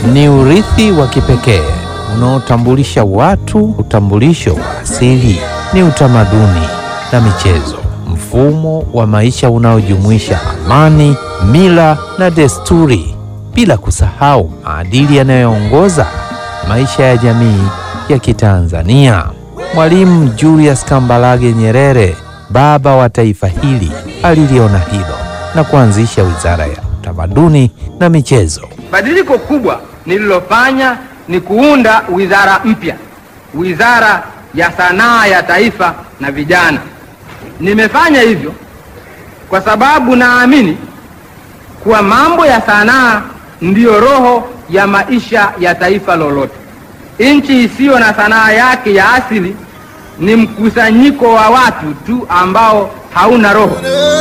ni urithi wa kipekee unaotambulisha watu. Utambulisho wa asili ni utamaduni na michezo, mfumo wa maisha unaojumuisha amani, mila na desturi, bila kusahau maadili yanayoongoza maisha ya jamii ya Kitanzania. Mwalimu Julius Kambarage Nyerere, baba wa taifa hili, aliliona hilo na kuanzisha Wizara ya Utamaduni na Michezo. Badiliko kubwa nililofanya ni kuunda wizara mpya, Wizara ya Sanaa ya Taifa na Vijana. Nimefanya hivyo kwa sababu naamini kuwa mambo ya sanaa ndiyo roho ya maisha ya taifa lolote. Nchi isiyo na sanaa yake ya asili ni mkusanyiko wa watu tu ambao hauna roho.